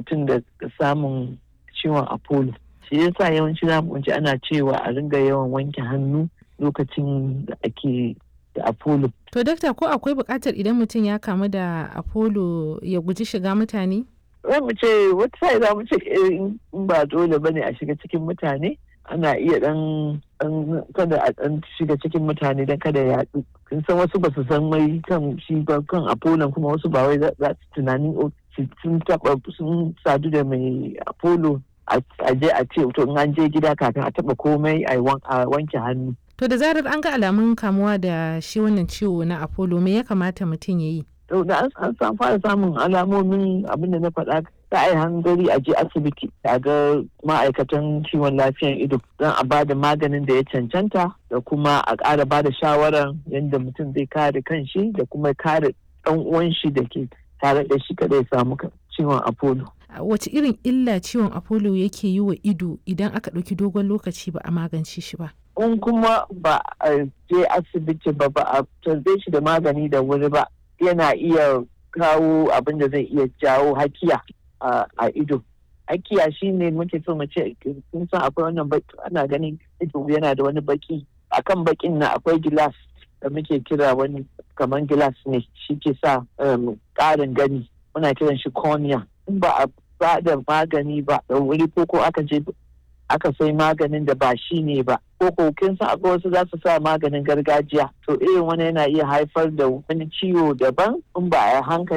mutum da samun ciwon apollo shi yasa yawanci za mu ji ana cewa a ringa yawan wanke hannu lokacin da ake da apollo To dakta ko akwai buƙatar idan mutum ya kamu da apollo ya guji shiga mutane? za mu ce wata sai za mu ce in ba dole ba ne a shiga cikin mutane ana iya dan kada a dan shiga cikin mutane don kada ya yaɗu kun san wasu ba su san mai kan shi ba kan apollo kuma wasu ba wai za su tunanin sun taba sun sadu da mai apollo a je a ce to in an je gida kafin a taba komai a wanke hannu To da zarar an ga alamun kamuwa da shi wannan ciwo na apollo me ya kamata mutum ya yi? to da an san fara samun alamomin abin da na faɗa ta ai hangari a je asibiti a ga ma'aikatan kiwon lafiyan ido don a bada maganin da ya cancanta da kuma a ƙara bada shawarar yadda mutum zai kare kanshi da kuma kare ɗan uwan shi da ke tare da shi kada ya samu ciwon apollo Wace irin illa ciwon apollo yake yi wa ido idan aka ɗauki dogon lokaci ba a magance shi ba? in kuma ba a je asibiti ba ba a tarbe shi da magani da wuri ba yana iya kawo abin da zai iya jawo hakiya a ido hakiya shine muke so mu ce kun san akwai wannan baki ana ganin ido yana da wani baki akan bakin na akwai gilas da muke kira wani kamar gilas ne shi ke sa ƙarin gani muna kiran shi cornea in ba a ba da magani ba da wuri ko ko aka je aka sai maganin da ba shi ne ba ko kokin sa akwai wasu za su sa maganin gargajiya to irin wani yana iya haifar da wani ciwo daban in ba a hankali